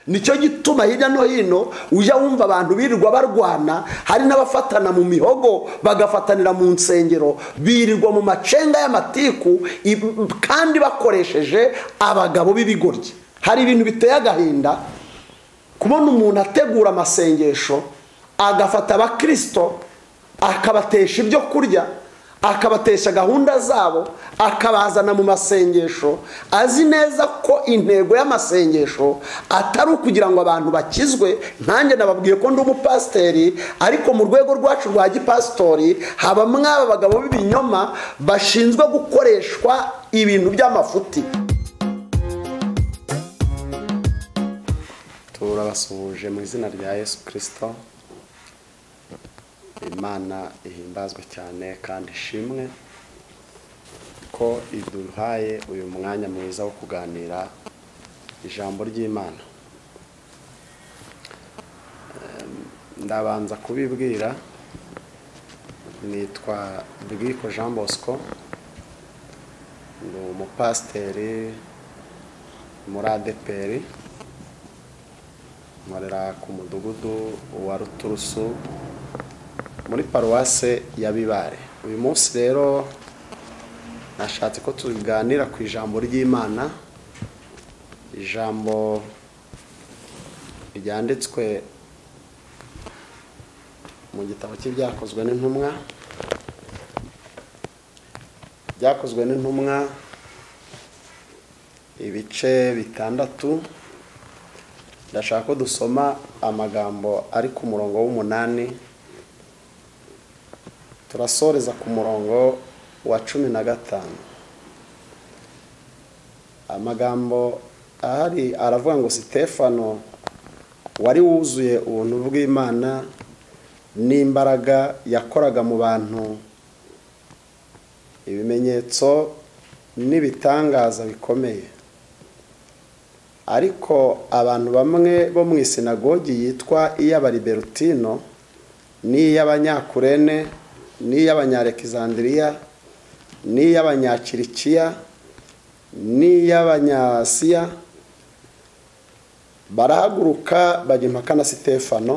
nicyo gituma hirya no hino ujya wumva abantu birirwa barwana hari n'abafatana mu mihogo bagafatanira mu nsengero birirwa mu macenga y'amatiku kandi bakoresheje abagabo b'ibigoryi hari ibintu biteye agahinda kubona umuntu ategura amasengesho agafata abakirisito akabatesha ibyo kurya akabatesha gahunda zabo akabazana mu masengesho azi neza ko intego y'amasengesho atari ukugira ngo abantu bakizwe nanjye nababwiye ko ndi umupasiteri ariko mu rwego rwacu rwa gipasitori haba mwaba abagabo b'ibinyoma bashinzwe gukoreshwa ibintu by'amafuti turabasuhuje mu izina rya yesu kirisito imana ihimbazwe cyane kandi ishimwe ko iduhaye uyu mwanya mwiza wo kuganira ijambo ry'imana ndabanza kubibwira nitwa bwiko jean bosco ni umupasiteri muri adeperi nkorera ku mudugudu wa ruturusu muri paruwase ya bibare uyu munsi rero nashatse ko tuganira ku ijambo ry'imana ijambo ryanditswe mu gitabo cy'ibyakozwe n'intumwa byakozwe n'intumwa ibice bitandatu ndashaka ko dusoma amagambo ari ku murongo w'umunani turasoreza ku murongo wa cumi na gatanu amagambo ahari aravuga ngo sitefano wari wuzuye ubuntu bw'imana n'imbaraga yakoraga mu bantu ibimenyetso n'ibitangaza bikomeye ariko abantu bamwe bo mu isinagogi yitwa iy'abariberutino n'iy'abanyakurene n'iy'abanyarekizandiriya n'iy'abanyakirikiya n'iy'abanyasiya barahaguruka bajya impaka na sitefano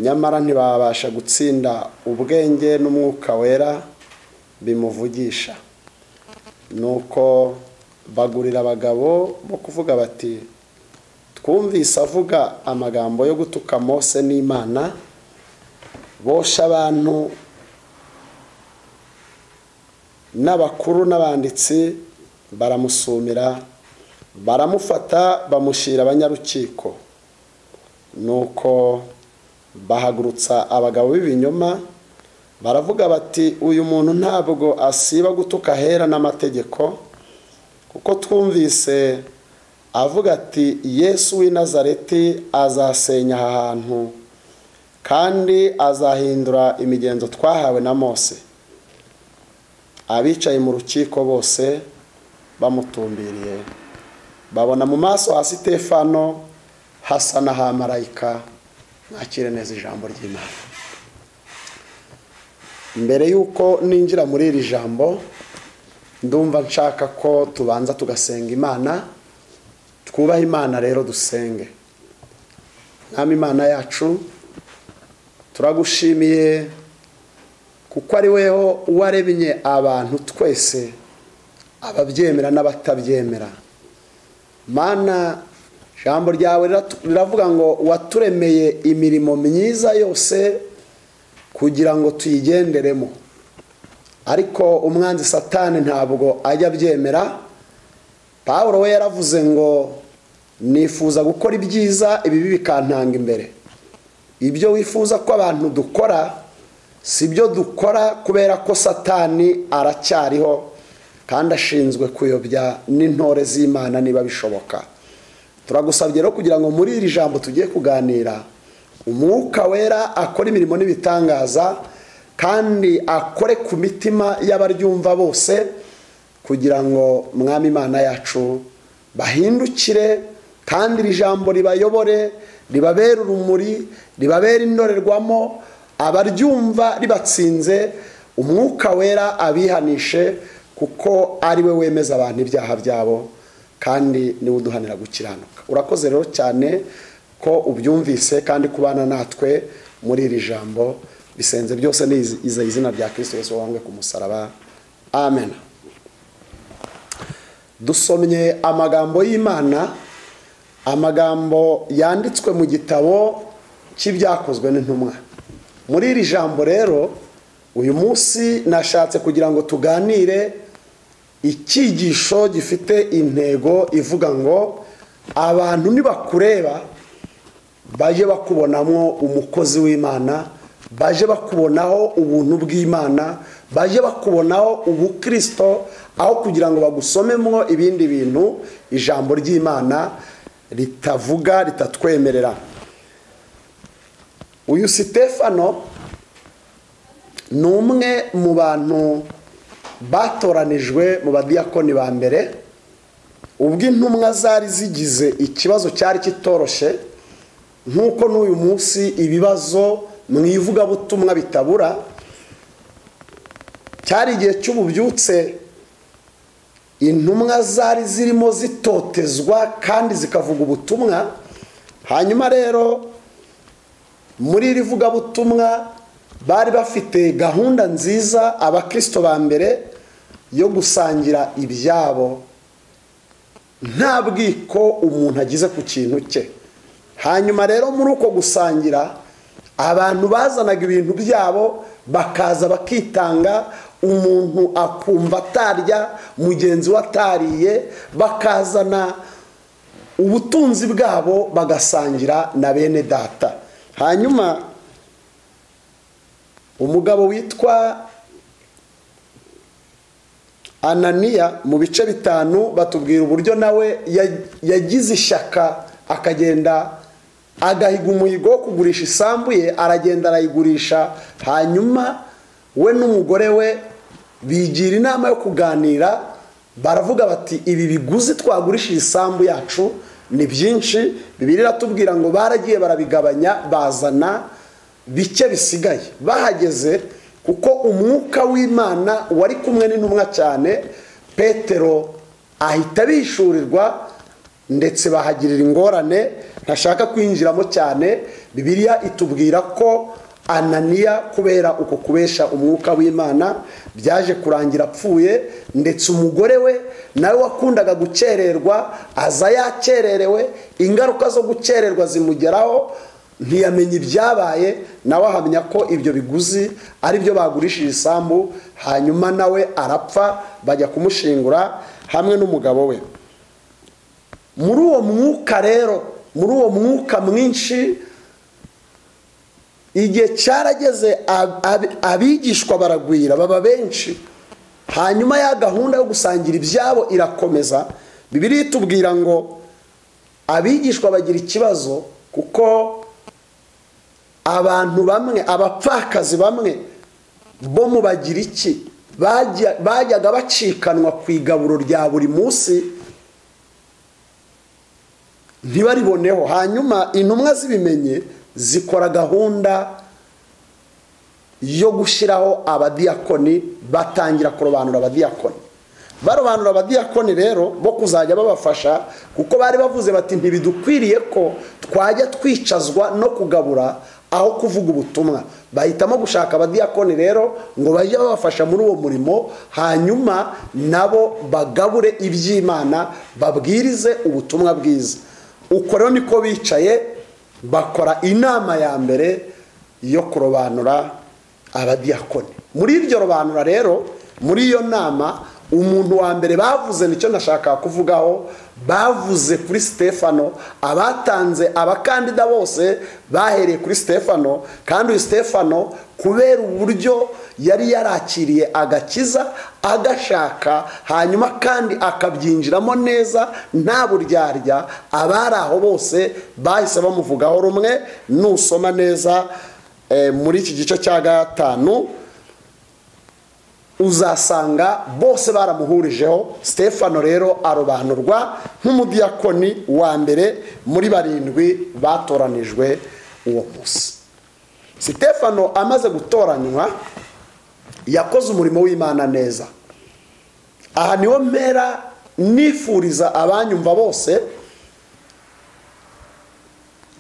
nyamara ntibabasha gutsinda ubwenge n'umwuka wera bimuvugisha nuko bagurira abagabo bo kuvuga bati twumvise avuga amagambo yo gutuka mose n'imana bosha abantu n'abakuru n'abanditsi baramusumira baramufata bamushyira abanyarukiko nuko bahagurutsa abagabo b'ibinyoma baravuga bati uyu muntu ntabwo asiba gutuka ahera n'amategeko kuko twumvise avuga ati yesu w'i nazareti azasenya aha hantu kandi azahindura imigenzo twahawe na mose abicaye mu rukiko bose bamutumbiriye babona mu maso ha sitefano hasa n'aha marayika nakire neza ijambo ry'imana mbere y'uko ninjira muri iri jambo ndumva nshaka ko tubanza tugasenga imana twubahe imana rero dusenge mwami imana yacu turagushimiye kuko ari weho waremye abantu twese ababyemera n'abatabyemera mana ijambo ryawe riravuga ngo waturemeye imirimo myiza yose kugira ngo tuyigenderemo ariko umwanzi satani ntabwo ajya abyemera paul we yaravuze ngo nifuza gukora ibyiza ibibi bikantanga imbere ibyo wifuza ko abantu dukora si byo dukora kubera ko satani aracyariho kandi ashinzwe kuyobya n'intore z'imana niba bishoboka turagusabye rero kugira ngo muri iri jambo tugiye kuganira umwuka wera akora imirimo n'ibitangaza kandi akore ku mitima y'abaryumva bose kugira ngo mwami imana yacu bahindukire kandi iri jambo ribayobore ribabere urumuri ribabere indorerwamo abaryumva ribatsinze umwuka wera abihanishe kuko ari we wemeza abantu ibyaha byabo kandi niwe uduhanira gukiranuka urakoze rero cyane ko ubyumvise kandi kubana natwe muri iri jambo bisenze byose ni izi- iza izina rya kirisito yesu wabambwe ku musaraba amen dusomye amagambo y'imana amagambo yanditswe mu gitabo cy'ibyakozwe n'intumwa muri iri jambo rero uyu munsi nashatse kugira ngo tuganire icyigisho gifite intego ivuga ngo abantu nibakureba baje bakubonamo umukozi w'imana baje bakubonaho ubuntu bw'imana baje bakubonaho ubukristo aho kugira ngo bagusomemo ibindi bintu ijambo ry'imana ritavuga ritatwemerera uyu sitefano ni umwe mu bantu batoranijwe mu badiyakoni ba mbere ubwo intumwa zari zigize ikibazo cyari kitoroshye nk'uko n'uyu munsi ibibazo mu ivugabutumwa bitabura cyari igihe cy'ububyutse intumwa zari zirimo zitotezwa kandi zikavuga ubutumwa hanyuma rero muri iri vugabutumwa bari bafite gahunda nziza abakristo ba mbere yo gusangira ibyabo nta bwiko umuntu agize ku kintu cye hanyuma rero muri uko gusangira abantu bazanaga ibintu byabo bakaza bakitanga umuntu akumva atarya mugenzi we atariye bakazana ubutunzi bwabo bagasangira na bene data hanyuma umugabo witwa ananiya mu bice bitanu batubwira uburyo nawe ya- yagize ishyaka akagenda agahiga umuhigo wo kugurisha isambu ye aragenda arayigurisha hanyuma we n'umugore we bigira inama yo kuganira baravuga bati ibi biguzi twagurishije isambu yacu ni byinshi bibiri iratubwira ngo baragiye barabigabanya bazana bike bisigaye bahageze kuko umwuka w'imana wari kumwe n'intumwa cyane petero ahita bishurirwa ndetse bahagirira ingorane ntashaka kwinjiramo cyane bibiliya itubwira ko ananiya kubera uko kubesha umwuka w'imana byaje kurangira apfuye ndetse umugore we nawe wakundaga gukererwa aza yakererewe ingaruka zo gukererwa zimugeraho ntiyamenya ibyabaye nawe ahamya ko ibyo biguzi ari byo bagurishije isambu hanyuma nawe arapfa bajya kumushingura hamwe n'umugabo we muri uwo mwuka rero muri uwo mwuka mwinshi igihe cyarageze ab- ab- abigishwa baragwira baba benshi hanyuma ya gahunda yo gusangira ibyabo irakomeza bibiri itubwira ngo abigishwa bagira ikibazo kuko abantu bamwe abapfakazi bamwe bo mu bagiriki bajya- bajyaga bacikanwa ku igaburo rya buri munsi ntibariboneho hanyuma intumwa zibimenye zikora gahunda yo gushyiraho abadiyakoni batangira kurobanura abadiyakoni barobanura abadiyakoni rero bo kuzajya babafasha kuko bari bavuze bati ntibidukwiriye ko twajya twicazwa no kugabura aho kuvuga ubutumwa bahitamo gushaka abadiyakoni rero ngo bajye babafasha muri uwo murimo hanyuma nabo bagabure iby'imana babwirize ubutumwa bwiza uko rero niko bicaye bakora inama ya mbere yo kurobanura abadiyakoni muri iryo robanura rero muri iyo nama umuntu wa mbere bavuze nicyo nashakaga kuvugaho bavuze kuri sitefano abatanze abakandida bose bahereye kuri sitefano kandi uyu sitefano kubera uburyo yari yarakiriye agakiza agashaka hanyuma kandi akabyinjiramo neza nta buryarya abari aho bose bahise bamuvugaho rumwe nusoma neza Eh, muri iki gice cya gatanu uzasanga bose baramuhurijeho stefano rero arobanurwa nk'umudiyakoni wa mbere muri barindwi batoranijwe uwo munsi sitefano amaze gutoranywa yakoze umurimo w'imana neza aha niho mpera nifuriza abanyumva bose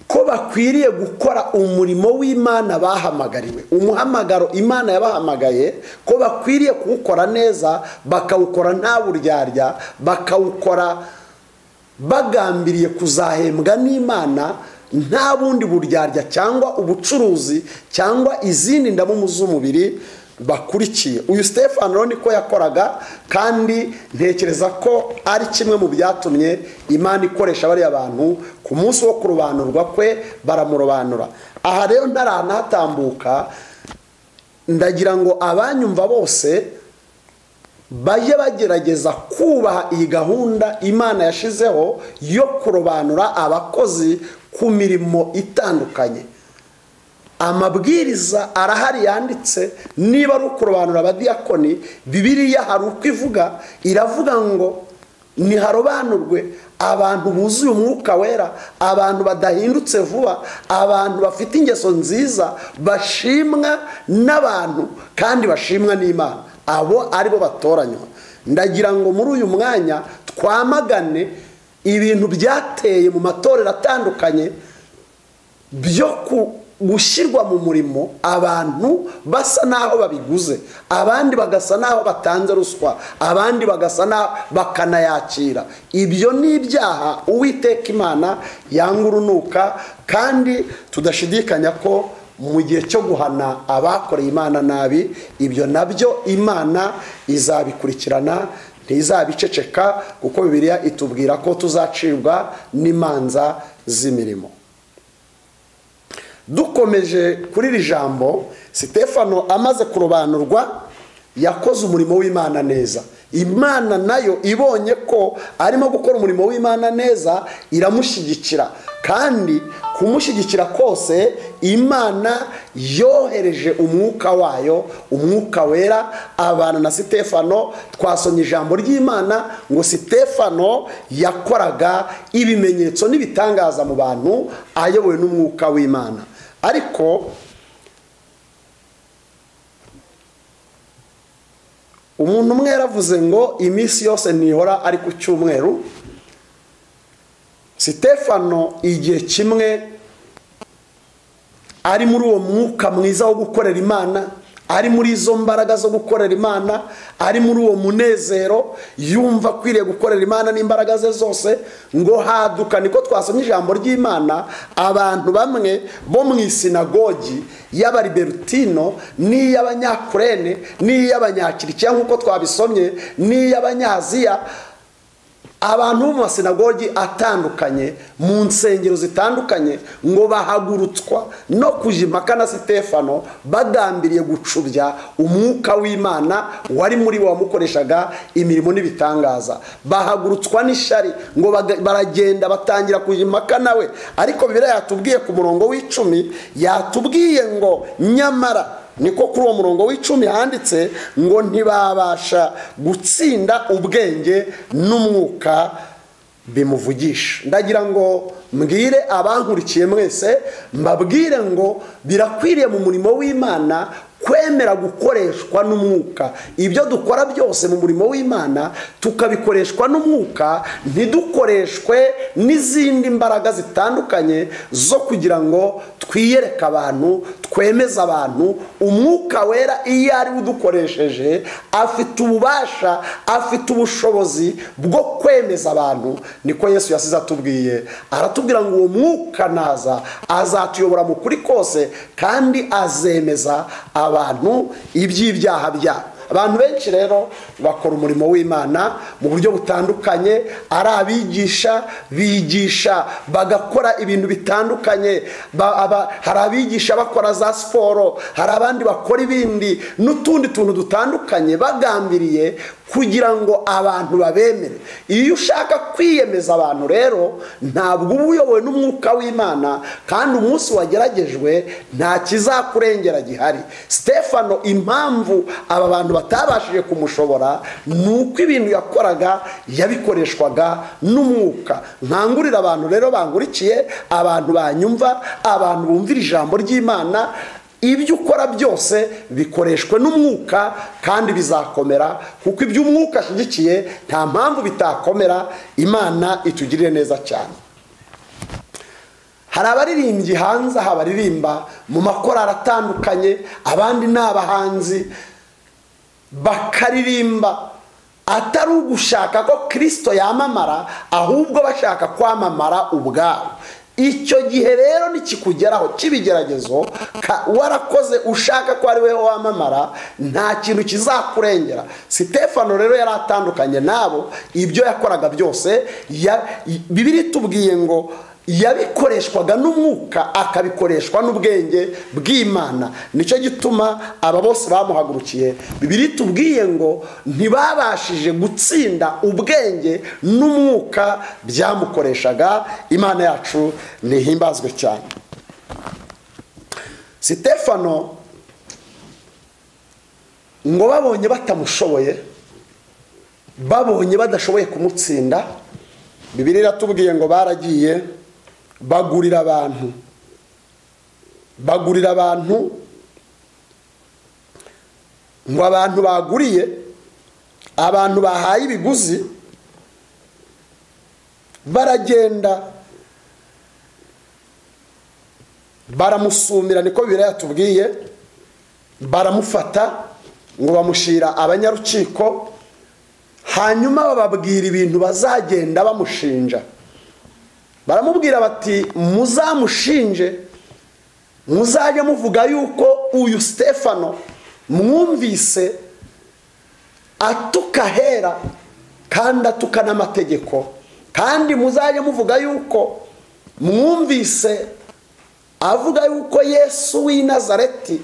ko bakwiriye gukora umurimo w'imana bahamagariwe umuhamagaro imana yabahamagaye ko bakwiriye kuwukora neza bakawukora nta buryarya bakawukora bagambiriye kuzahembwa n'imana nta bundi buryarya cyangwa ubucuruzi cyangwa izindi ndamumu z'umubiri bakurikiye uyu stefan rero niko yakoraga kandi ntekereza ko ari kimwe mu byatumye imana ikoresha bariya bantu ku munsi wo kurobanurwa kwe baramurobanura aha rero ntaranahatambuka ndagira ngo abanyumva bose bajye bagerageza kubaha iyi gahunda imana yashizeho yo kurobanura abakozi ku mirimo itandukanye amabwiriza arahari yanditse niba ari ukurobanura abadiyakoni bibiriya hari uko ivuga iravuga ngo ntiharobanurwe abantu buzuye umwuka wera abantu badahindutse vuba abantu bafite ingeso nziza bashimwa n'abantu kandi bashimwa n'imana abo aribo batoranywa ndagira ngo muri uyu mwanya twamagane ibintu byateye mu matorero atandukanye byo gushyirwa mu murimo abantu basa n'aho babiguze abandi bagasa n'aho batanze ruswa abandi bagasa n'aho bakanayakira ibyo ni ibyaha uwiteka imana yanga urunuka kandi tudashidikanya ko mu gihe cyo guhana abakoreye imana nabi ibyo nabyo imana izabikurikirana ntizabiceceka kuko bibiriya itubwira ko tuzacibwa n'imanza z'imirimo dukomeje kuri iri jambo sitefano amaze kurobanurwa yakoze umurimo w'imana neza imana nayo ibonye ko arimo gukora umurimo w'imana neza iramushyigikira kandi kumushyigikira kose imana yohereje umwuka wayo umwuka wera abana na sitefano twasomye ijambo ry'imana ngo sitefano yakoraga ibimenyetso n'ibitangaza mu bantu ayobowe n'umwuka w'imana ariko umuntu umwe yaravuze ngo iminsi yose ntihora ari ku cyumweru sitefano igihe kimwe ari muri uwo mwuka mwiza wo gukorera imana ari muri izo mbaraga zo gukorera imana ari muri uwo munezero yumva akwiriye gukorera imana n'imbaraga ze zose ngo haduka niko twasomye ijambo ry'imana abantu bamwe bo mu isinagogi y'abariberutino n'iy'abanyakurene n'iy'abanyakirikiya nk'uko twabisomye n'iy'abanyaziya abantu bo mu masinagogi atandukanye mu nsengero zitandukanye ngo bahagurutswa no kujya impaka na sitefano bagambiriye gucubya umwuka w'imana wari muri wamukoreshaga imirimo n'ibitangaza bahagurutswa n'ishyari ngo baragenda batangira kujya impaka nawe ariko bibiriya yatubwiye ku murongo w'icumi yatubwiye ngo nyamara niko kuri uwo murongo w'icumi handitse ngo ntibabasha gutsinda ubwenge n'umwuka bimuvugisha ndagira ngo mbwire abankurikiye mwese mbabwire ngo birakwiriye mu murimo w'imana kwemera gukoreshwa n'umwuka ibyo dukora byose mu murimo w'imana tukabikoreshwa n'umwuka ntidukoreshwe n'izindi mbaraga zitandukanye zo kugira ngo twiyereke abantu twemeze abantu umwuka wera iyo ari we udukoresheje afite ububasha afite ubushobozi bwo kwemeza abantu niko yesu yasize atubwiye aratubwira ngo uwo mwuka naza azatuyobora mu kuri kose kandi azemeza abantu iby'ibyaha byabo abantu benshi rero bakora umurimo w'imana mu buryo butandukanye ari abigisha bigisha bagakora ibintu bitandukanye hari abigisha bakora za siporo hari abandi bakora ibindi n'utundi tuntu dutandukanye bagambiriye kugira ngo abantu babemere iyo ushaka kwiyemeza abantu rero ntabwo uba uyobowe n'umwuka w'imana kandi umunsi wageragejwe nta kizakurengera gihari stefano impamvu aba bantu batabashije kumushobora ni uko ibintu yakoraga yabikoreshwaga n'umwuka nkangurira abantu rero bangurikiye abantu banyumva abantu bumvira ijambo ry'imana ibyo ukora byose bikoreshwe n'umwuka kandi bizakomera kuko ibyo umwuka ashyigikiye nta mpamvu bitakomera imana itugirire neza cyane hari abaririmbyi hanze aha baririmba mu makorari atandukanye abandi ni abahanzi bakaririmba atari ugushaka ko kirisito yamamara ahubwo bashaka kwamamara ubwabo icyo gihe rero nikikugeraho cy'ibigeragezo warakoze ushaka ko ari we wamamara nta kintu kizakurengera sitefano rero yari atandukanye nabo ibyo yakoraga byose bibiri tubwiye ngo yabikoreshwaga n'umwuka akabikoreshwa n'ubwenge bw'imana nicyo gituma aba bose bamuhagurukiye bibiri tubwiye ngo ntibabashije gutsinda ubwenge n'umwuka byamukoreshaga imana yacu ntihimbazwe cyane sitefano ngo babonye batamushoboye babonye badashoboye kumutsinda bibiri iratubwiye ngo baragiye bagurira abantu bagurira abantu ngo abantu baguriye abantu bahaye ibiguzi baragenda baramusumira niko bibiri yatubwiye baramufata ngo bamushyira abanyarukiko hanyuma bababwira ibintu bazagenda bamushinja baramubwira bati muzamushinje muzajya muvuga yuko uyu sitefano mwumvise atuka ahera kandi atuka n'amategeko kandi muzajya muvuga yuko mwumvise avuga yuko yesu w'i nazareti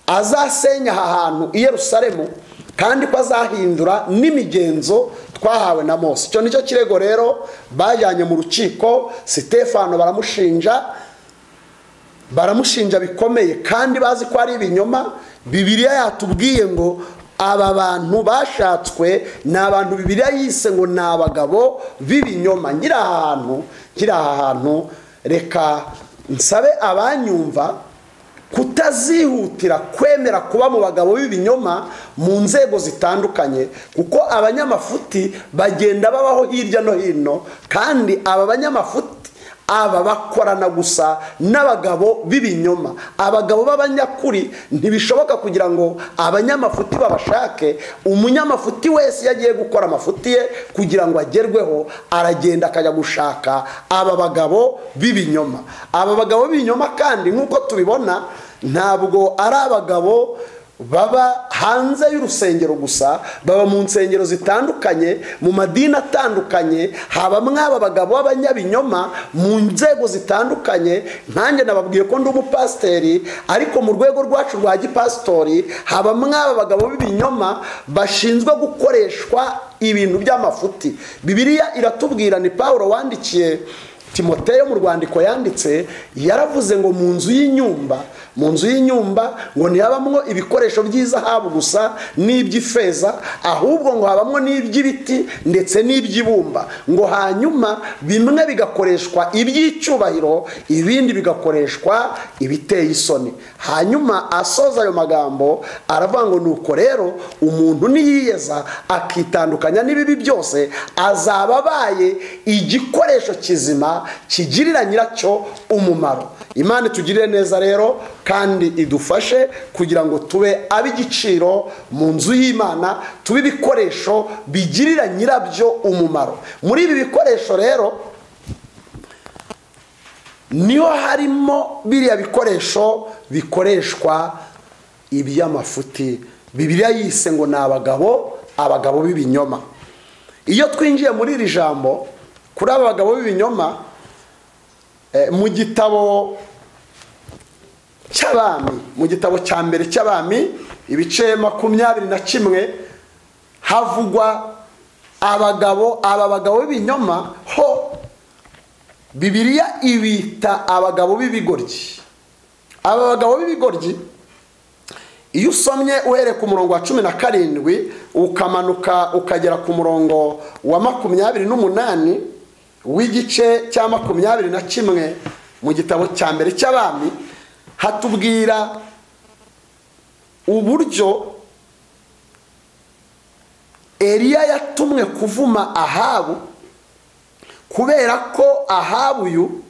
azasenya aha hantu i Yerusalemu kandi ko azahindura n'imigenzo twahawe na mose icyo nicyo kirego rero bajyanye mu rukiko sitefano baramushinja baramushinja bikomeye kandi bazi ko ari ibinyoma bibiriya yatubwiye ngo aba bantu bashatswe ni abantu bibiriya yise ngo ni abagabo b'ibinyoma nkiri aha hantu nkiri aha hantu reka nsabe abanyumva kutazihutira kwemera kuba mu bagabo b'ibinyoma mu nzego zitandukanye kuko abanyamafuti bagenda babaho hirya no hino kandi aba banyamafuti aba bakorana gusa n'abagabo b'ibinyoma abagabo b'abanyakuri ntibishoboka kugira ngo abanyamafuti babashake umunyamafuti wese iyo agiye gukora amafuti ye kugira ngo agerweho aragenda akajya gushaka aba bagabo b'ibinyoma aba bagabo b'ibinyoma kandi nk'uko tubibona ntabwo ari abagabo baba hanze y'urusengero gusa baba mu nsengero zitandukanye mu madini atandukanye haba mwaba abagabo b'abanyabinyoma mu nzego zitandukanye nkanjye nababwiye ko ndi umupasiteri ariko mu rwego rwacu rwa gipasitori haba mwaba abagabo b'ibinyoma bashinzwe gukoreshwa ibintu by'amafuti bibiriya iratubwira ni paul wandikiye timoteyo mu rwandiko yanditse yaravuze ngo mu nzu y'inyumba mu nzu y'inyumba ngo ntihabamwo ibikoresho by'izahabu gusa n'iby'ifeza ahubwo ngo habamwo n'iby'ibiti ndetse n'iby'ibumba ngo hanyuma bimwe bigakoreshwa iby'icyubahiro ibindi bigakoreshwa ibiteye isoni hanyuma asoza ayo magambo aravuga ngo nuko rero umuntu niyiyeza akitandukanya n'ibibi byose azaba abaye igikoresho kizima kigirira nyiracyo umumaro imana itugirire neza rero kandi idufashe kugira ngo tube ab'igiciro mu nzu y'imana tube ibikoresho bigirira nyirabyo umumaro muri ibi bikoresho rero niho harimo biriya bikoresho bikoreshwa iby'amafuti bibiriya yise ngo ni abagabo abagabo b'ibinyoma iyo twinjiye muri iri jambo kuri aba bagabo b'ibinyoma mu gitabo cy'abami mu gitabo cya mbere cy'abami ibice makumyabiri na kimwe havugwa abagabo aba bagabo b'ibinyoma ho bibiriya ibita abagabo b'ibigoryi aba bagabo b'ibigoryi iyo usomye uhereye ku murongo wa cumi na karindwi ukamanuka ukagera ku murongo wa makumyabiri n'umunani w'igice cya makumyabiri na kimwe mu gitabo cya mbere cy'abami hatubwira uburyo Eliya yatumwe kuvuma ahabu kubera ko ahabu uyu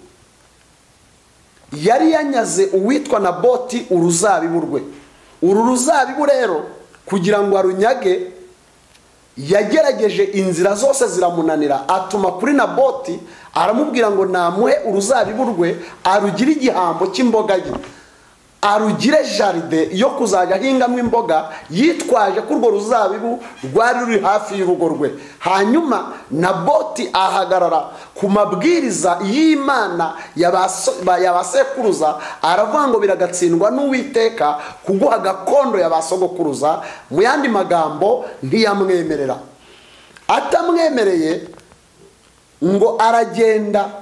yari yanyaze uwitwa na boti uruzabibu rwe uru ruzabibu rero kugira ngo arunyage yagerageje inzira zose ziramunanira atuma kuri na boti aramubwira ngo namuhe uruzabibu rwe arugire igihambo cy'imboga ye arugire jaride yo kuzajya ahingamo imboga yitwaje ko urwo ruzabibu rwari ruri hafi y'urugo rwe hanyuma na boti ahagarara ku mabwiriza y'imana ya ba sekuruza aravuga ngo biragatsindwa n'uwiteka kuguha gakondo ya ba sogokuruza mu yandi magambo ntiyamwemerera atamwemereye ngo aragenda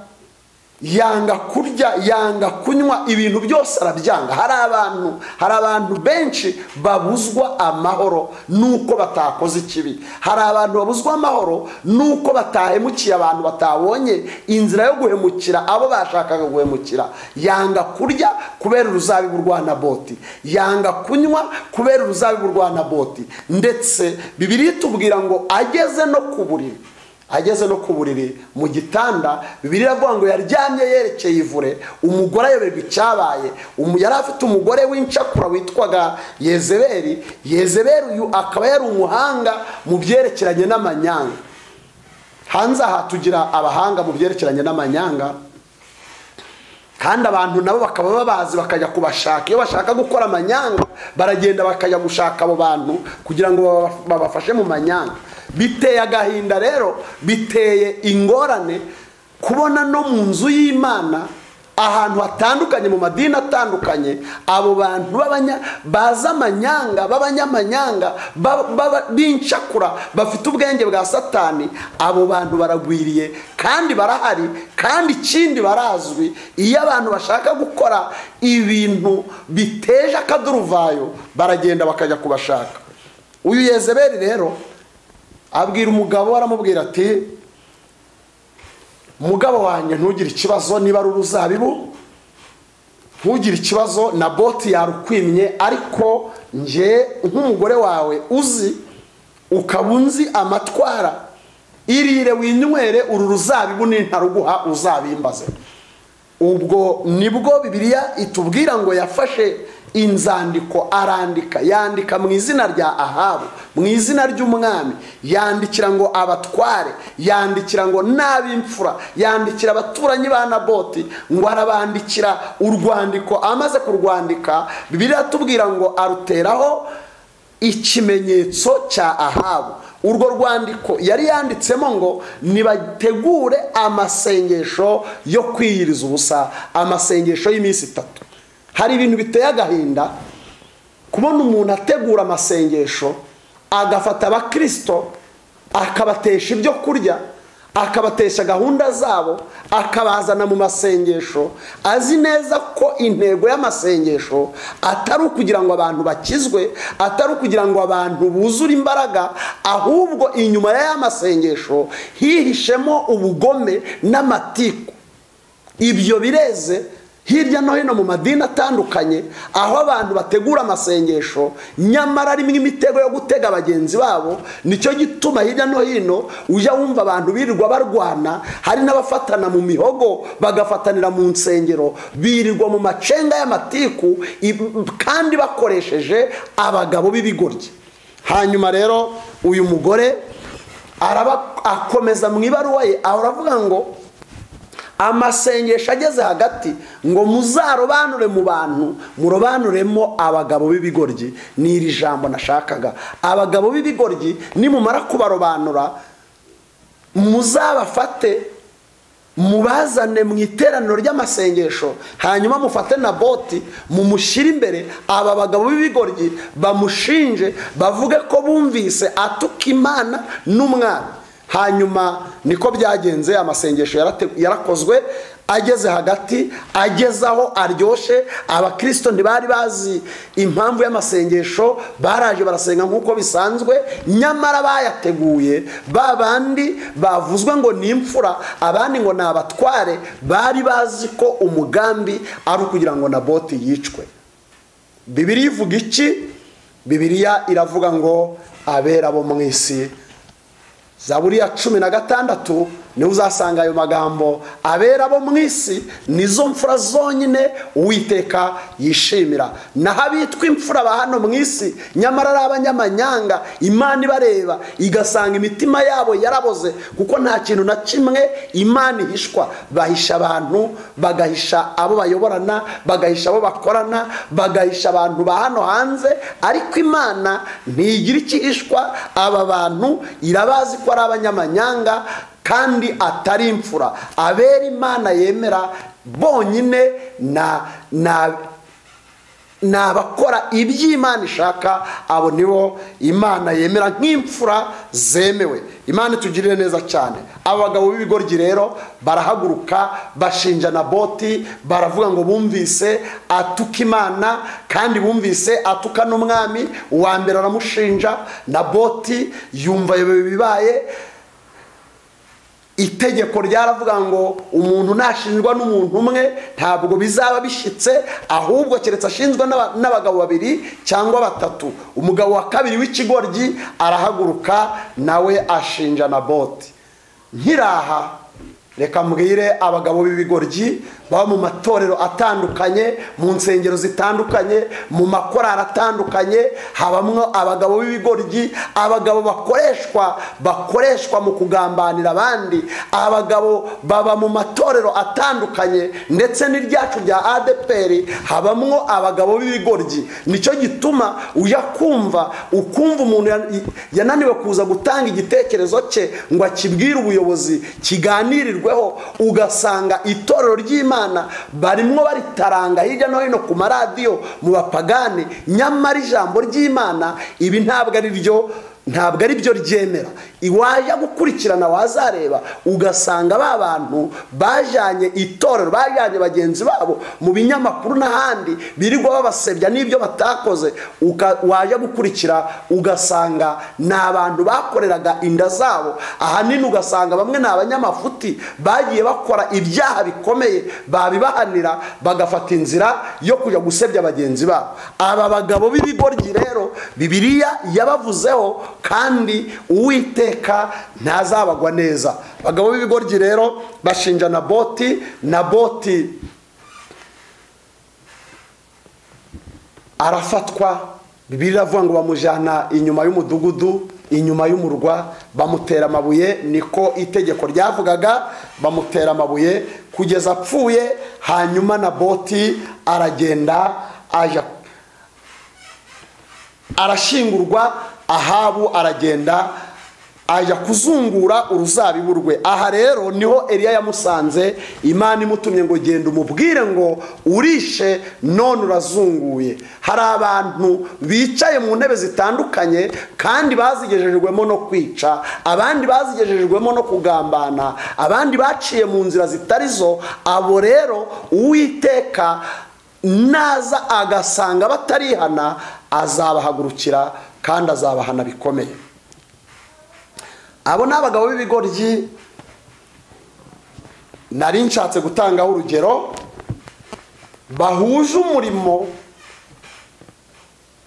yanga kurya yanga kunywa ibintu byose arabyanga hari abantu hari abantu benshi babuzwa amahoro nuko batakoze ikibi hari abantu babuzwa amahoro nuko batahemukiye abantu batabonye inzira yo guhemukira abo bashakaga guhemukira yanga kurya kubera uruzabibu rwa naboti yanga kunywa kubera uruzabibu rwa naboti ndetse bibiri itubwira ngo ageze no ku buriri ageze no ku buriri mu gitanda bibiri iravuga ngo yaryamye yerekeye ivure umugore ayoberwa icyabaye yari afite umugore w'incakura witwaga yezeberi yezeberi uyu akaba yari umuhanga mu byerekeranye n'amanyanga hanze aha tugira abahanga mu byerekeranye n'amanyanga kandi abantu nabo bakaba babazi bakajya kubashaka iyo bashaka gukora amanyanga baragenda bakajya gushaka abo bantu kugira ngo babafashe mu manyanga biteye agahinda rero biteye ingorane kubona no mu nzu y'imana ahantu hatandukanye mu madini atandukanye abo bantu baza amanyanga b'abanyamanyanga b'incakura bafite ubwenge bwa satani abo bantu baragwiriye kandi barahari kandi ikindi barazwi iyo abantu bashaka gukora ibintu biteje akaduruvayo baragenda bakajya kubashaka uyu yezeberi rero abwira umugabo aramubwira ati mugabo wanjye ntugire ikibazo niba ari uruzabibu ntugire ikibazo na boti yarukwimye ariko nge nk'umugore wawe uzi ukaba unzi amatwara irire winywere uru ruzabibu nintaruguha uzabimbaze ubwo nibwo bibiliya itubwira ngo yafashe inzandiko arandika yandika mu izina rya ahabu mu izina ry'umwami yandikira ngo abatware yandikira ngo n'ab'imfura yandikira abaturanyi ba naboti ngo arabandikira urwandiko amaze kurwandika bibiliya atubwira ngo aruteraho ikimenyetso cya ahabu urwo rwandiko yari yanditsemo ngo nibategure amasengesho yo kwiyiriza ubusa amasengesho y'iminsi itatu hari ibintu biteye agahinda kubona umuntu ategura amasengesho agafata abakirisito akabatesha ibyo kurya akabatesha gahunda zabo akabazana mu masengesho azi neza ko intego y'amasengesho atari ukugira ngo abantu bakizwe atari ukugira ngo abantu buzure imbaraga ahubwo inyuma y'aya masengesho hihishemo ubugome n'amatiku ibyo bireze hirya no hino mu madini atandukanye aho abantu bategura amasengesho nyamara rimwe imitego yo gutega bagenzi babo nicyo gituma hirya no hino ujya wumva abantu birirwa barwana hari n'abafatana mu mihogo bagafatanira mu nsengero birirwa mu macenga y'amatiku kandi bakoresheje abagabo b'ibigoryi hanyuma rero uyu mugore akomeza mu ibaruwa ye aravuga ngo amasengesho ageze hagati ngo muzarobanure mu bantu murobanuremo abagabo b'ibigoryi ni iri jambo nashakaga abagabo b'ibigoryi nimumara kubarobanura muzabafate mubazane mu iteraniro ry'amasengesho hanyuma mufate na boti mumushyire imbere aba bagabo b'ibigoryi bamushinje bavuge ko bumvise atuka imana n'umwana hanyuma niko byagenze amasengesho yarakozwe ageze hagati ageze aho aryoshye abakirisito ntibari bazi impamvu y'amasengesho baraje barasenga nk'uko bisanzwe nyamara bayateguye ba bandi bavuzwe ngo ni imfura abandi ngo ni abatware bari bazi ko umugambi ari ukugira ngo na boti yicwe bibiri ivuga iki bibiriya iravuga ngo abera bo mu isi zaburiya cumi na gatandatu niwe uzasanga ayo magambo abera bo mu isi nizo mfura zonyine uwiteka yishimira naho abitwa imfura ba hano mu isi nyamara ari abanyamanyanga imana ibareba igasanga imitima yabo yaraboze kuko nta kintu na kimwe imana ihishwa bahisha abantu bagahisha abo bayoborana bagahisha abo bakorana bagahisha abantu ba hano hanze ariko imana ntigira ikihishwa aba bantu irabazi ko ari abanyamanyanga kandi atari imfura abera imana yemera bonyine ni abakora iby'imana ishaka abo nibo imana yemera nk'imfura zemewe imana itugirire neza cyane aba bagabo b'ibigoryi rero barahaguruka bashinja na boti baravuga ngo bumvise atuka imana kandi bumvise atuka n'umwami uwa mbere aramushinja na boti yumva bibaye itegeko ryaravuga ngo umuntu nashinjwa n'umuntu umwe ntabwo bizaba bishyitse ahubwo keretse ashinzwe n'abagabo babiri cyangwa batatu umugabo wa kabiri w'ikigoryi arahaguruka nawe ashinja na boti nkiraha reka mbwire abagabo b'ibigoryi baba mu matorero atandukanye mu nsengero zitandukanye mu makorari atandukanye habamo abagabo b'ibigoryi abagabo bakoreshwa bakoreshwa mu kugambanira abandi abagabo baba mu matorero atandukanye ndetse n'iryacu rya adeperi habamo abagabo b'ibigoryi nicyo gituma ujya kumva ukumva umuntu yananiwe kuza gutanga igitekerezo cye ngo akibwire ubuyobozi kiganirirweho ugasanga itorero ry'imana barimo baritaranga hirya no hino ku maradiyo mu bapagani nyamara ijambo ry'imana ibi ntabwo ari ryo ntabwo ari byo ryemera iwajya gukurikirana wazareba ugasanga ba bantu bajyanye itorero bajyanye bagenzi babo mu binyamakuru n'ahandi birirwa babasebya n'ibyo batakoze wajya gukurikira ugasanga ni abantu bakoreraga inda zabo ahanini ugasanga bamwe ni abanyamafuti bagiye bakora ibyaha bikomeye babibahanira bagafata inzira yo kujya gusebya bagenzi babo aba bagabo b'ibigoryi rero bibiriya yabavuzeho kandi uwiteka ntazabagwa neza abagabo b'ibigoryi rero bashinja na boti na boti arafatwa bibiri iravuga ngo bamujyana inyuma y'umudugudu inyuma y'umurwa bamutera amabuye niko itegeko ryavugaga bamutera amabuye kugeza apfuye hanyuma na boti aragenda aja arashingurwa ahabu aragenda ajya kuzungura uruzabibu rwe aha rero niho Eliya yamusanze imana imutumye ngo genda umubwire ngo urishe none urazunguye hari abantu bicaye mu ntebe zitandukanye kandi bazigejejwemo no kwica abandi bazigejejwemo no kugambana abandi baciye mu nzira zitari zo abo rero uwiteka naza agasanga batarihana azabahagurukira kandi azabahana bikomeye abo ni abagabo b'ibigoryi nari nshatse gutangaho urugero bahuje umurimo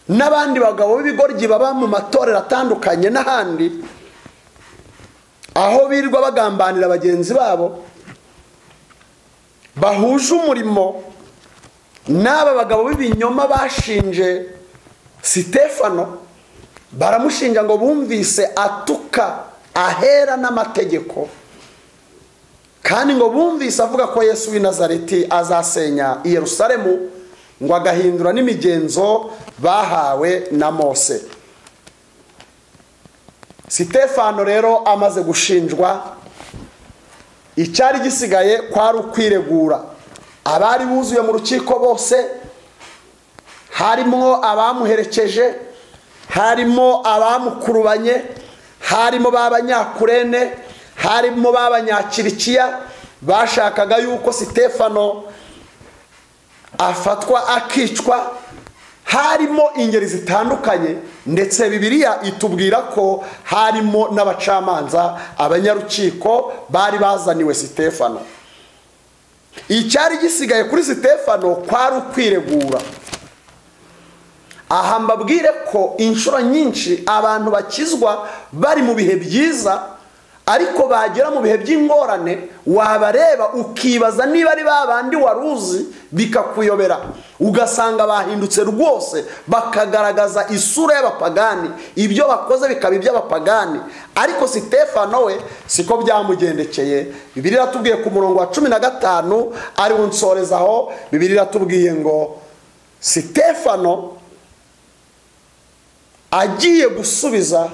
n'abandi bagabo b'ibigoryi baba mu matorero atandukanye n'ahandi aho birirwa bagambanira bagenzi babo bahuje umurimo n'aba bagabo b'ibinyoma bashinje sitefano baramushinja ngo bumvise atuka ahera n'amategeko kandi ngo bumvise avuga ko yesu w'i nazareti azasenya i yerusalemu ngo agahindura n'imigenzo bahawe na mose sitefano rero amaze gushinjwa icyari gisigaye kwari ukwiregura abari buzuye mu rukiko bose harimo abamuherekeje harimo abamukurubanye harimo ba banyakurene harimo ba banyakirikiya bashakaga yuko sitefano afatwa akicwa harimo ingeri zitandukanye ndetse bibiriya itubwira ko harimo n'abacamanza abanyarukiko bari bazaniwe sitefano icyari gisigaye kuri sitefano kwari ukwiregura aha mbabwire ko inshuro nyinshi abantu bakizwa bari mu bihe byiza ariko bagera mu bihe by'ingorane wabareba ukibaza niba ari ba bandi wari uzi bikakuyobera ugasanga bahindutse rwose bakagaragaza isura y'abapagani ibyo bakoze bikaba iby'abapagani ariko sitefano we siko byamugendekeye bibiri iratubwiye ku murongo wa cumi na gatanu ariwo nsorezaho bibiri iratubwiye ngo sitefano agiye gusubiza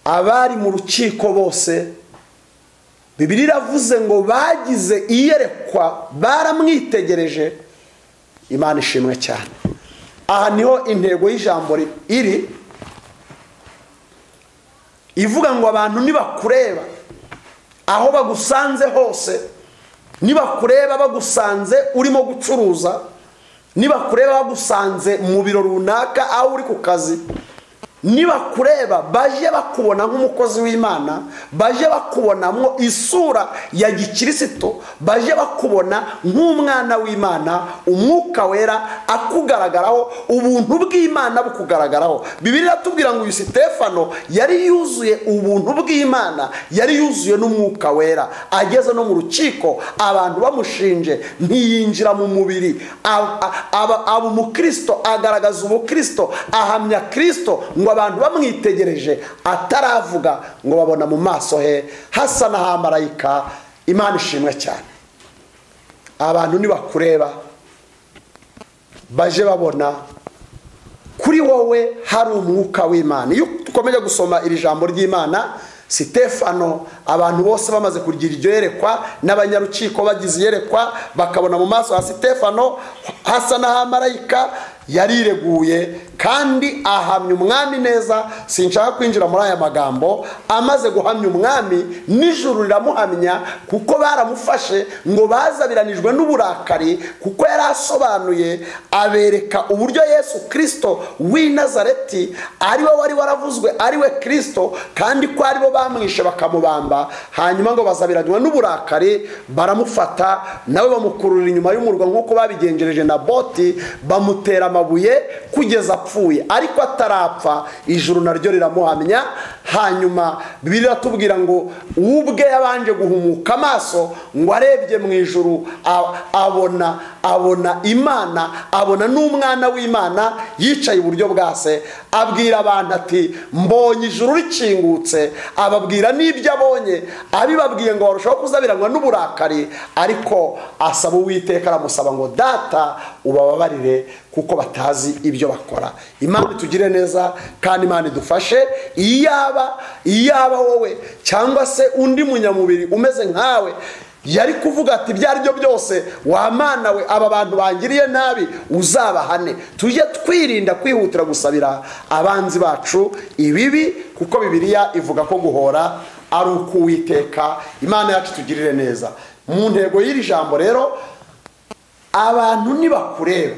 abari mu rukiko bose bibiri iravuze ngo bagize iyerekwa baramwitegereje imana ishimwe cyane aha niho intego y'ijambo iri ivuga ngo abantu nibakureba aho bagusanze hose nibakureba bagusanze urimo gucuruza nibakureba bagusanze mu biro runaka aho uri ku kazi nibakureba baje bakubona nk'umukozi w'imana baje bakubonamo isura ya gikirisitu baje bakubona nk'umwana w'imana umwuka wera akugaragaraho ubuntu bw'imana bukugaragaraho bibiri iratubwira ngo uyu sitefano yari yuzuye ubuntu bw'imana yari yuzuye n'umwuka wera ageze no mu rukiko abantu bamushinje ntiyinjira mu mubiri aba umukristo agaragaza ubukristo ahamya kirisito ngo abantu bamwitegereje ataravuga ngo babona mu maso he hasa n'ahamarayika imana ishimwe cyane abantu nibakureba baje babona kuri wowe hari umwuka w'imana iyo dukomeje gusoma iri jambo ry'imana sitefano abantu bose bamaze kugira iryo yerekwa n'abanyarukiko bagize iyerekwa bakabona mu maso ha sitefano hasa n'ahamarayika yarireguye kandi ahamya umwami neza sinshaka kwinjira muri aya magambo amaze guhamya umwami nijoro riramuhamya kuko baramufashe ngo bazabiranijwe n'uburakari kuko yari asobanuye abereka uburyo yesu kirisito w'i nazareti ari we wari waravuzwe ari we kirisito kandi ko ari bo bamwishe bakamubamba hanyuma ngo bazabiranywa n'uburakari baramufata nawe bamukurura inyuma y'umurwa nk'uko babigenjereje na boti bamutera amabuye kugeza apfuye ariko atarapfa ijuru naryo riramuhamya hanyuma bibiri iratubwira ngo ubwe yabanje guhumuka amaso ngo arebye mu ijuru abona abona imana abona n'umwana w'imana yicaye iburyo bwa se abwira abantu ati mbonye ijuru rikingutse ababwira n'ibyo abonye abibabwiye ngo barushaho kuzabiranywa n'uburakari ariko asaba uwiteka aramusaba ngo data ubababarire kuko batazi ibyo bakora imana itugire neza kandi imana idufashe iyaba iyaba wowe cyangwa se undi munyamubiri umeze nkawe yari kuvuga ati ibyo ari byo byose wamana we aba bantu bangiriye nabi uzabahane tujye twirinda kwihutira gusabira abanzi bacu ibibi kuko bibiliya ivuga ko guhora ari uko uwiteka imana yacu itugirire neza mu ntego y'iri jambo rero abantu nibakureba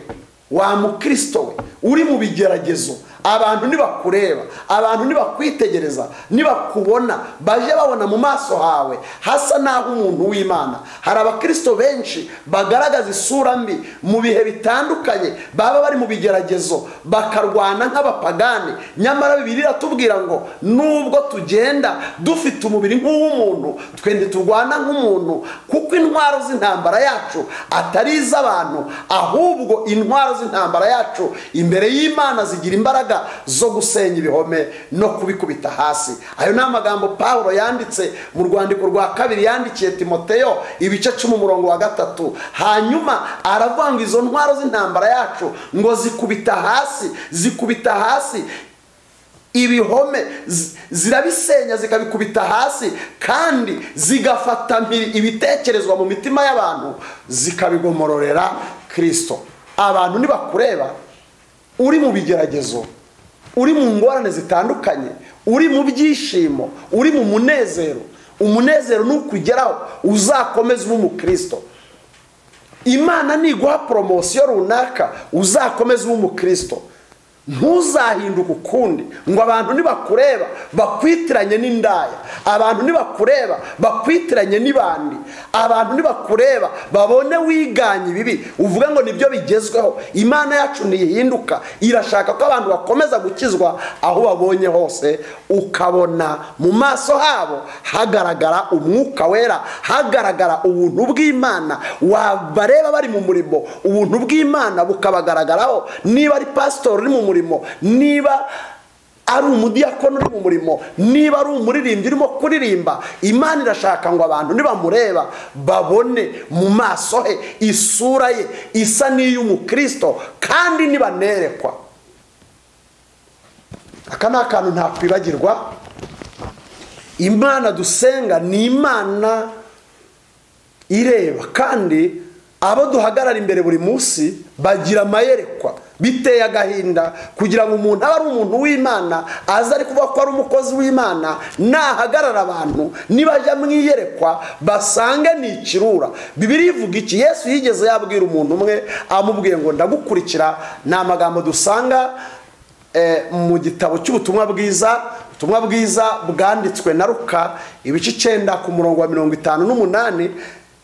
wa mukristo we uri mu bigeragezo abantu nibakureba abantu nibakwitegereza nibakubona baje babona mu maso hawe hasa n'aho umuntu w'imana hari abakristo benshi bagaragaza isura mbi mu bihe bitandukanye baba bari mu bigeragezo bakarwana nk'abapagani nyamara bibiri iratubwira ngo nubwo tugenda dufite umubiri nk'uw'umuntu twende turwana nk'umuntu kuko intwaro z'intambara yacu atari iz'abantu ahubwo intwaro z'intambara yacu imbere y'imana zigira imbaraga zo gusenya ibihome no kubikubita hasi ayo ni amagambo paul yanditse mu rwandiko rwa kabiri yandikiye timoteyo ibice cumi umurongo wa gatatu hanyuma aravuga ngo izo ntwaro z'intambara yacu ngo zikubita hasi zikubita hasi ibihome zirabisenya zikabikubita hasi kandi zigafata ibitekerezwa mu mitima y'abantu zikabigomororera kirisito abantu nibakureba uri mu bigeragezo uri mu ngorane zitandukanye uri mu byishimo uri mu munezero umunezero ntukugeraho uzakomeze ube umukristo imana niguha poromosiyo runaka uzakomeze ube umukristo ntuzahinduke ukundi ngo abantu nibakureba bakwitiranye n'indaya abantu nibakureba bakwitiranye n'ibandi abantu nibakureba babone wiganye ibibi uvuge ngo nibyo bigezweho imana yacu ntihinduka irashaka ko abantu bakomeza gukizwa aho babonye hose ukabona mu maso habo hagaragara umwuka wera hagaragara ubuntu bw'imana wabareba bari mu murimo ubuntu bw'imana bukabagaragaraho niba ari pasitori uri mu murimo niba ari umudiyakono uri mu murimo niba ari umuririmbyi urimo kuririmba imana irashaka ngo abantu nibamureba babone mu maso he isura ye isa n'iy'umukristo kandi nibanerekwa aka ni akantu ntakwibagirwa imana dusenga ni imana ireba kandi abo duhagarara imbere buri munsi bagira amayerekwa biteye agahinda kugira ngo umuntu abe ari umuntu w'imana aze ari kuvuga ko ari umukozi w'imana nahagarara abantu nibajya mu iyerekwa basange ni ikirura bibiri ivuga iki yesu yigeze yabwira umuntu umwe amubwiye ngo ndagukurikira ni amagambo dusanga mu gitabo cy'ubutumwa bwiza ubutumwa bwiza bwanditswe na ruka ibice icyenda ku murongo wa mirongo itanu n'umunani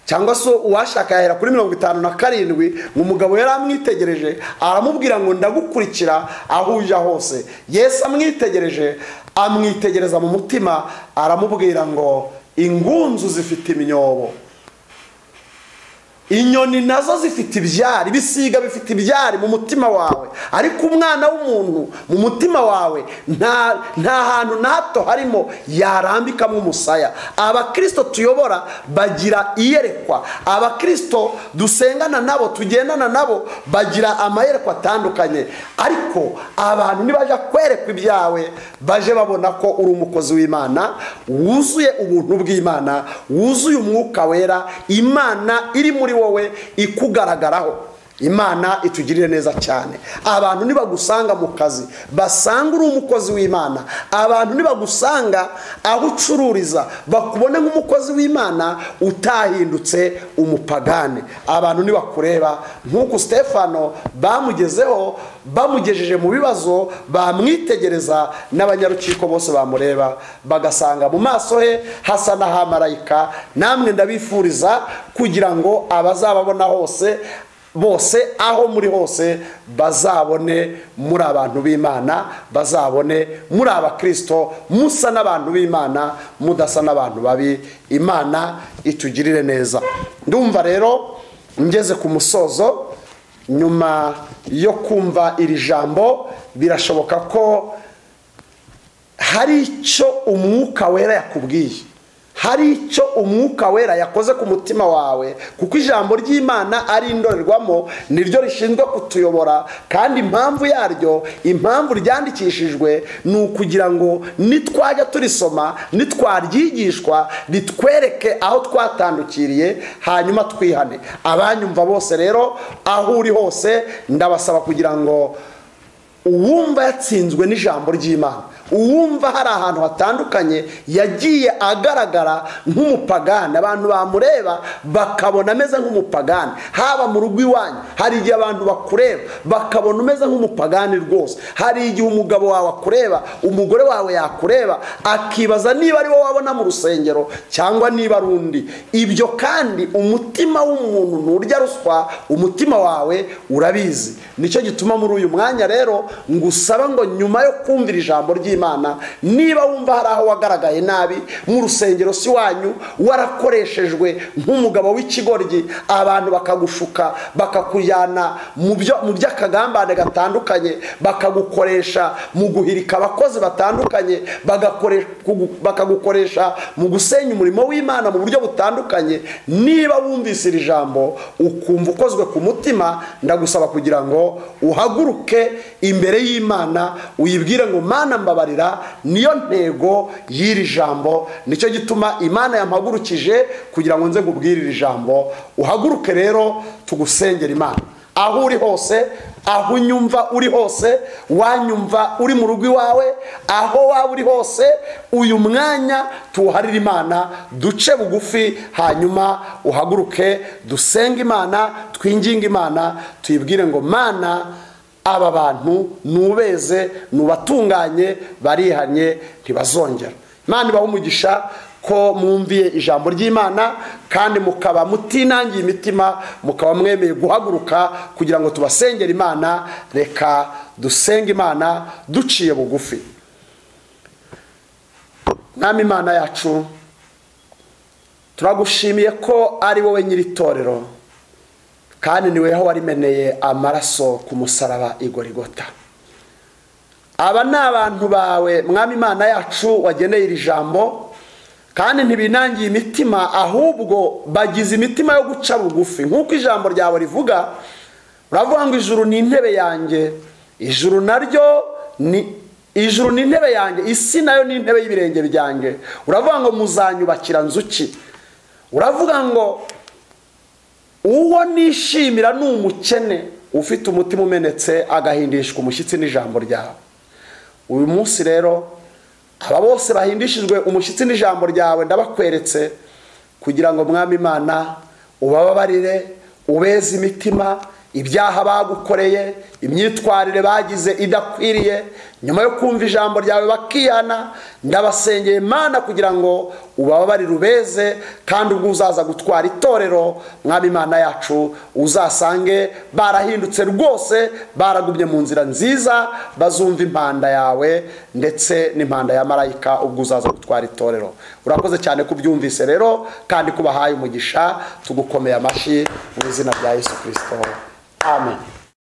cyangwa se uwashaka yahera kuri mirongo itanu na karindwi umugabo yari amwitegereje aramubwira ngo ndagukurikira aho ujya hose yesu amwitegereje amwitegereza mu mutima aramubwira ngo ingunzu zifite iminyobo inyoni nazo zifite ibyari ibisiga bifite ibyari mu mutima wawe ariko umwana w'umuntu mu mutima wawe nta hantu na hato harimo yarambikamo umusaya abakirisito tuyobora bagira iyerekwa abakirisito dusengana nabo tugendana nabo bagira amayerekwa atandukanye ariko abantu nibajya kwerekwa ibyawe baje babona ko uri umukozi w'imana wuzuye ubuntu bw'imana wuzuye umwuka wera imana iri muri wowe ikugaragaraho imana itugirire neza cyane abantu nibagusanga mu kazi basanga uri umukozi w'imana abantu nibagusanga aho ucururiza bakubone nk'umukozi w'imana utahindutse umupagane abantu nibakureba nk'uko stefano bamugezeho bamugejeje mu bibazo bamwitegereza n'abanyarukiko bose bamureba bagasanga mu maso he hasa n'ahamarayika namwe ndabifuriza kugira ngo abazababona hose bose aho muri hose bazabone muri abantu b'imana bazabone muri abakirisito musa n'abantu b'imana mudasa n'abantu babi imana itugirire neza ndumva rero ngeze ku musozo nyuma yo kumva iri jambo birashoboka ko hari icyo umwuka wera yakubwiye hari icyo umwuka wera yakoze ku mutima wawe kuko ijambo ry'imana ari indorerwamo niryo rishinzwe kutuyobora kandi impamvu yaryo impamvu ryandikishijwe ni ukugira ngo nitwajya turisoma nitwaryigishwa ritwereke aho twatandukiriye hanyuma twihane abanyumva bose rero aho uri hose ndabasaba kugira ngo uwumva yatsinzwe n'ijambo ry'imana uwumva hari ahantu hatandukanye yagiye agaragara nk'umupagani abantu bamureba bakabona ameze nk'umupagani haba mu rugo iwanyu hari igihe abantu bakureba bakabona umeze nk'umupagani rwose hari igihe umugabo wawe akureba umugore wawe yakureba akibaza niba ari wowe wabona mu rusengero cyangwa niba ari undi ibyo kandi umutima w'umuntu nturya ruswa umutima wawe urabizi nicyo gituma muri uyu mwanya rero ngusaba ngo nyuma yo kumvira ijambo ry'imana imana niba wumva hari aho wagaragaye nabi mu rusengero si wanyu warakoreshejwe nk'umugabo w'ikigoryi abantu bakagushuka bakakujyana mu by'akagambane gatandukanye bakagukoresha mu guhirika abakozi batandukanye bakagukoresha mu gusenya umurimo w'imana mu buryo butandukanye niba wumvise iri jambo ukumva ukozwe ku mutima ndagusaba kugira ngo uhaguruke imbere y'imana uyibwire ngo mana mba kubabarira niyo ntego y'iri jambo nicyo gituma imana yampagurukije kugira ngo nze nkubwire iri jambo uhaguruke rero tugusengera imana aho uri hose aho unyumva uri hose wanyumva uri mu rugo iwawe aho waba uri hose uyu mwanya tuwuharire imana duce bugufi hanyuma uhaguruke dusenge imana twinginge imana tuyibwire ngo mana aba bantu nubeze nubatunganye barihanye ntibazongera imana ibaha umugisha ko mwumviye ijambo ry'imana kandi mukaba mutinangiye imitima mukaba mwemeye guhaguruka kugira ngo tubasengere imana reka dusenge imana duciye bugufi mwami imana yacu turagushimiye ko ari wowe nyiri itorero kandi ni weho warimeneye amaraso ku musaraba igorigota aba ni abantu bawe mwami imana yacu wageneye iri jambo kandi ntibinangiye imitima ahubwo bagize imitima yo guca bugufi nk'uko ijambo ryawe rivuga uravuga ngo ijuru ni intebe yanjye ijuru naryo ni ijuru ni intebe yanjye isi nayo ni intebe y'ibirenge byanjye uravuga ngo muzanyubakira nzuki uravuga ngo uwo nishimira ni umukene ufite umutima umenetse agahindishwa umushyitsi n'ijambo ryawe uyu munsi rero aba bose bahindishijwe umushyitsi n'ijambo ryawe ndabakweretse kugira ngo mwami imana ubababarire ubeze imitima ibyaha bagukoreye imyitwarire bagize idakwiriye nyuma yo kumva ijambo ryawe bakihana ndabasengeye imana kugira ngo ubababarire ubeze kandi ubwo uzaza gutwara itorero mwami imana yacu uzasange barahindutse rwose baragumye mu nzira nziza bazumva impanda yawe ndetse n'impanda ya marayika ubwo uzaza gutwara itorero urakoze cyane ko ubyumvise rero kandi ko ubahaye umugisha tugukomeye amashyi mu izina rya yesu kirisito amen